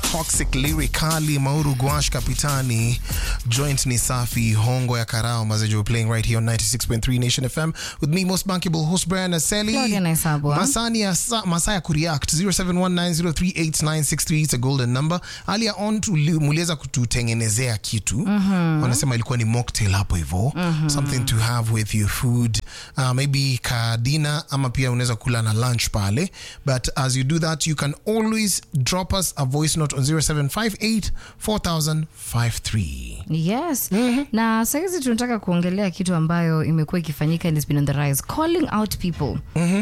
Toxic Lyrically, Mauru Gwash Kapitani, Joint ni Safi, Hongo ya Karao, Mazejo we're playing right here on 96.3 Nation FM with me, most bankable host Brian Aseli. Claudia Naisabwa. Masani ya sa, Masaya Kuriact 0719038963 it's a golden number. Earlier on tuli- muliweza kututengenezea kitu wanasema ilikuwa ni mocktail hapo hivyo something to have with your food uh, maybe kadina ama pia unaweza kula na lunch pale but as you do that you can always drop us a voice note on 0758 4053 yes na sahizi tunataka kuongelea kitu ambayo imekuwa ikifanyika and it's been on the rise calling out people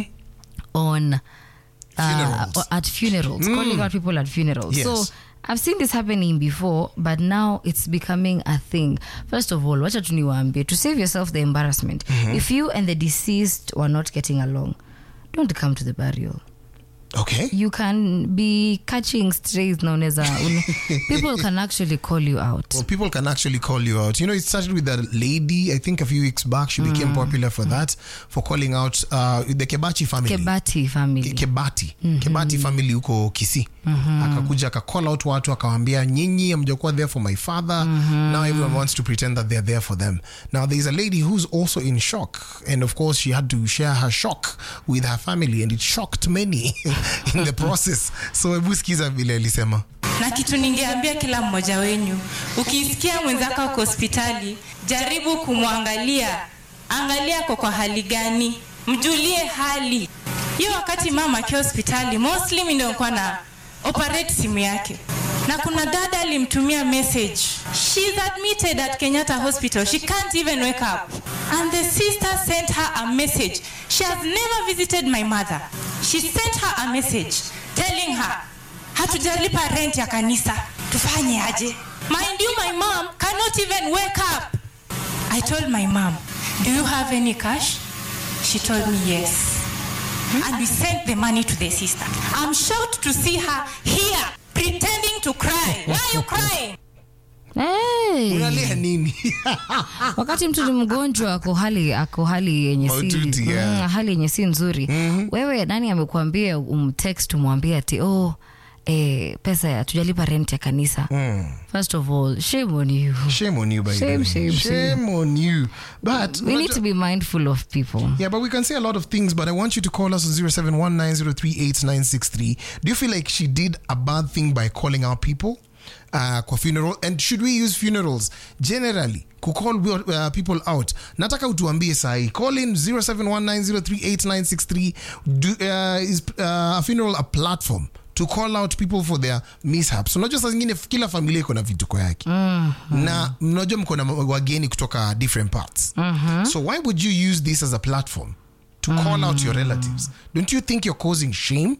on uh, Funerals. at funerals calling out people at funerals Yes. so I've seen this happening before, but now it's becoming a thing. First of all, wacha tu niwaambie, to save yourself the embarrassment, if you and the deceased were not getting along, don't come to the burial. okay you can be catching strays known as a, people can actually call you out Well, people can actually call you out. You know, it started with a lady, I think a few weeks back. She became popular for that, for calling out uh, the Kebachi family. kebati family Ke- Kebati. Kebati family huko Kisii. Akakuja akacall out watu akawaambia nyinyi hamjakuwa there for my father. Now everyone wants to pretend that they're there for them. Now there's a lady who's also in shock and of course she had to share her shock with her family and it shocked many in the process. So hebu sikiza vile alisema. na kitu ningeambia kila mmoja wenyu ukisikia mwenzako ako hospitali jaribu kumwangalia angalia ako kwa hali gani mjulie hali hiyo wakati mama akiwa hospitali mostly mi ndio nilikuwa na operate simu yake na kuna dada alimtumia message she's admitted at kenyatta hospital she can't even wake up and the sister sent her a message she has never visited my mother she sent her a message telling her hatujalipa rent ya kanisa tufanye aje mind you my mom cannot even wake up i told my mom do you have any cash she told me yes and we sent the money to the sister i'm shocked to see her here pretending to cry why are you crying hey. Unalia nini? wakati mtu ni mgonjwa ako hali ako hali yenye si Maututi, yeah. mm, hali yenye si nzuri wewe nani amekuambia umtext umwambie ati oh eh, pesa ya tujalipa rent ya kanisa first of all shame on you Shame on you, by the Shame, way. shame, shame on you. But we need to be mindful of people yeah, but we can say a lot of things. But I want you to call us on 0719038963. Do you feel like she did a bad thing by calling out people? Uh, kwa funeral and should we use funerals generally kucall uh, people out nataka utuambie sahi call in 0719038963 Do, uh, is uh, a funeral a platform to call out people for their mishaps unajua saa zingine kila familia iko na vituko yake na mnajua mko na wageni kutoka different parts so why would you use this as a platform to call out your relatives don't you think you're causing shame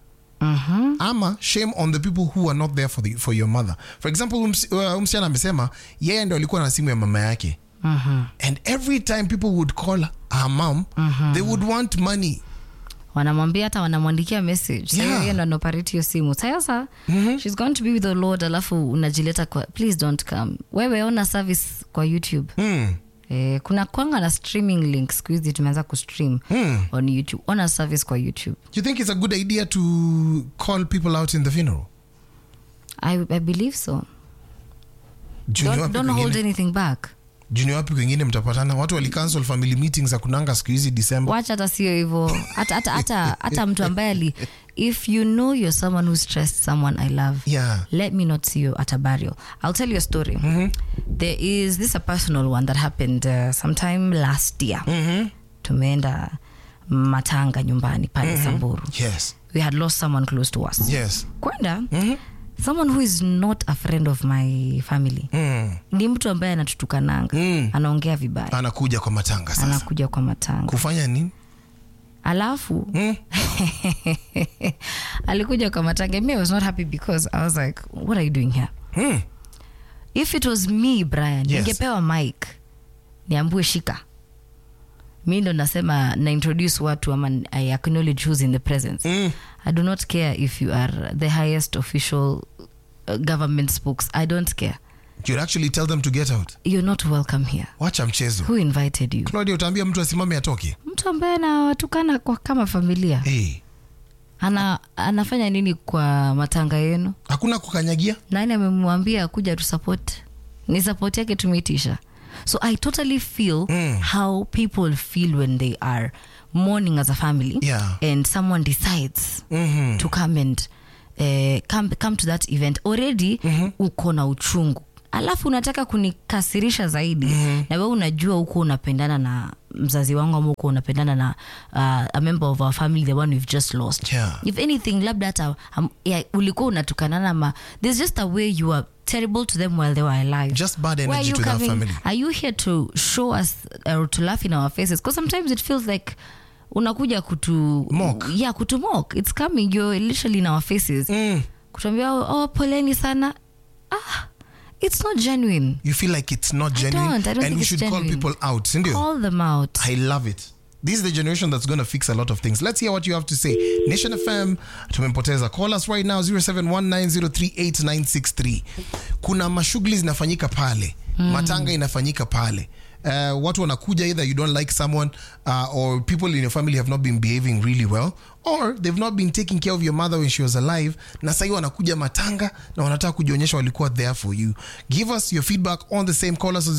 ama shame on the people who are not there for, the, for your mother for example ums- uh, msichana amesema yeye ndo alikuwa na simu ya mama yake and every time people would call her mom they would want money wanamwambia hata wanamwandikia message Sasa Yeah. yeye ndo anaoperate hiyo simu sasa she's going to be with the lord alafu unajileta kwa please don't come wewe ona service kwa youtube hmm. Eh, kuna kwanga na streaming link siku hizi tumeanza kustream on youtube ona service kwa youtube you think it's a good idea to call people out in the funeral i, I believe so Juu ni don't, wapi don't hold kwingine- anything back juu ni wapi kwengine mtapatana watu walicancel family meetings za kunanga siku hizi december wacha hata sio hivyo hata, hata, hata, hata mtu ambaye ali if you know you're someone who stressed someone i love Yeah. let me not see you at a burial i'll tell you a story there is this a personal one that happened uh, sometime last year tumeenda matanga nyumbani pale samburu yes we had lost someone close to us yes kwenda someone who is not a friend of my family mm. ni mtu ambaye anatutukananga Mm. anaongea vibaya anakuja kwa matanga sasa anakuja kwa matanga kufanya nini alafu Mm. alikuja kwa matanga me I was not happy because i was like what are you doing here Hmm. if it was me brian Yes. ningepewa mic niambue shika mi ndo nasema na introduce watu ama i acknowledge who's in the presence Mm. i do not care if you are the highest official uh, government spokes i don't care you'd actually tell them to get out you're not welcome here wacha mchezo who invited you claudia utaambia mtu asimame atoke mtu ambaye anawatukana kwa kama familia hey. ana anafanya nini kwa matanga yenu hakuna kukanyagia nani amemwambia kuja tu support ni support yake tumeitisha so i totally feel Mm. how people feel when they are mourning as a family Yeah. and someone decides Mhm. to come and eh, come, come to that event already uko na uchungu alafu unataka kunikasirisha zaidi na we unajua huko unapendana na mzazi wangu ama huko unapendana na uh, a member of our family the one we've just lost Yeah. if anything labda hata um, yeah, ulikuwa unatukanana ma there's just a way you are terrible to them while they were alive Just bad Why are energy you to that coming- family. are you here to show us or to laugh in our faces because sometimes it feels like unakuja kutu Mock. yeah kutu mock it's coming you're literally in our faces Mm. kutuambia oh poleni sana ah it's not genuine you feel like it's not I genuine don't. I don't and think we it's should call genuine. people out sindio call them out I love it. This is the generation that's going to fix a lot of things. Let's hear what you have to say. Nation FM, tumempoteza. Call us right now 0719038963. Kuna mashughuli zinafanyika pale. Matanga inafanyika pale. Uh, watu wanakuja either you don't like someone uh, or people in your family have not been behaving really well or they've not been taking care of your mother when she was alive na sahii wanakuja matanga na wanataka kujionyesha walikuwa there for you give us your feedback on the same call us on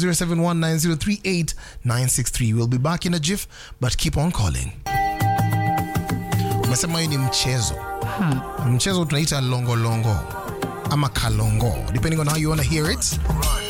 0719038963 we'll be back in a jiff but keep on calling umesema hii ni mchezo mchezo tunaita longolongo ama kalongo depending on how you want to hear it